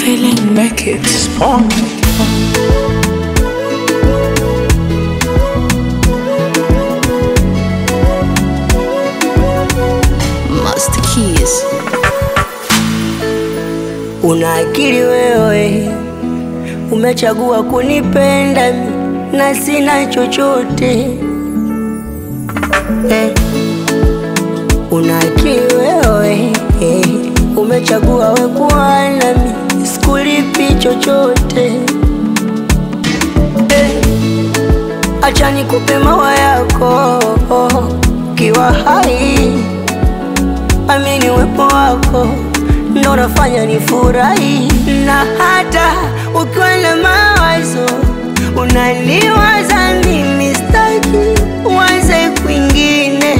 feeling make it spawn. Master Keys. Una akili wewe, umechagua kunipenda mi, na sina chochote eh. Una akili wewe eh, umechagua we kuwa nami, sikulipi chochote eh. Acha nikupe mawa yako kiwa hai, amini uwepo wako ndo nafanya nifurahi, na hata ukiwa na mawazo unaniwaza mimi, staki uanze kwingine,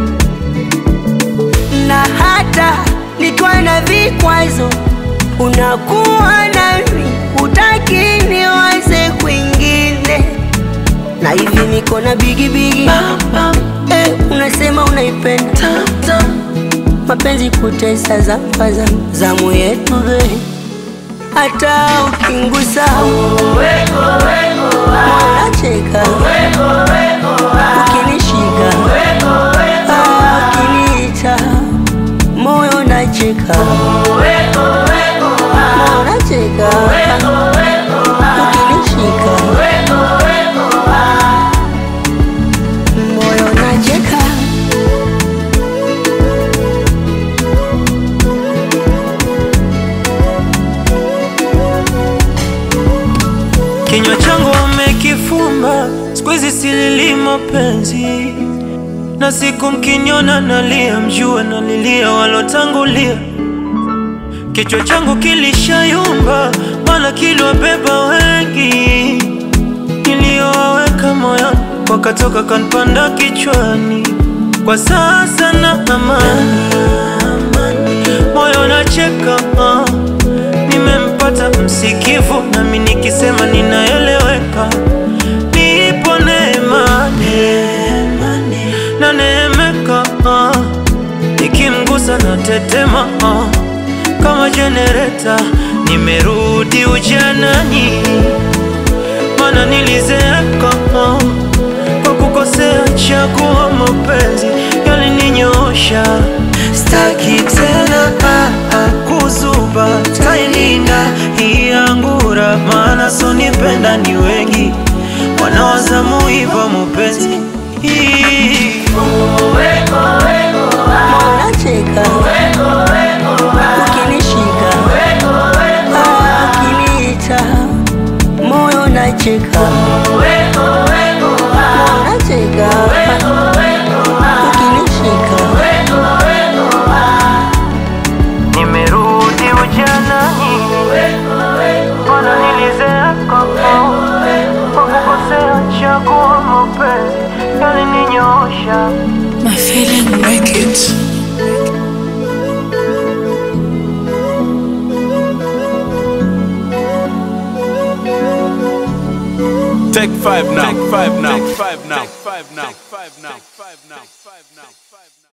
na hata nikiwa na vikwazo unakuwa nami, utaki niwaze kwingine, na hivi niko na bigibigi eh, unasema unaipenda mapenzi kutesa zafaza zamu yetu be hata ukingusa moyo nacheka ukinishika ah, ukiniita moyo nacheka moyo nacheka ukinishika moyo nacheka Kinywa changu wamekifumba, siku hizi silili mapenzi, na siku mkiniona nalia, mjue nalilia walotangulia. Kichwa changu kilishayumba, maana kiliwabeba wengi, niliyowaweka moyoni wakatoka kanpanda kichwani. Kwa sasa na amani, moyo nacheka ah. Nimempata msikivu, nami nikisema ninaeleweka. Nipo neema na neemeka, ah. nikimgusa na tetema ah. kama jenereta. Nimerudi ujanani, mana nilizeeka ah. kwa kukosea chaguo, mapenzi yalininyoosha. Staki tena ah, ah, kuzuba, tailinda hii angura, maana sonipenda ni wengi wanaozamu hivyo mapenzi hii moyo nacheka ukinishika ah, ukiniita moyo nacheka moyo nacheka ukinishika Nimerudi ujanani, mana nilizeeka kwa kukosea chaguo, mapenzi yalininyoosha. My feeling make it. Take five now. Take five now. Take five now. Take five now.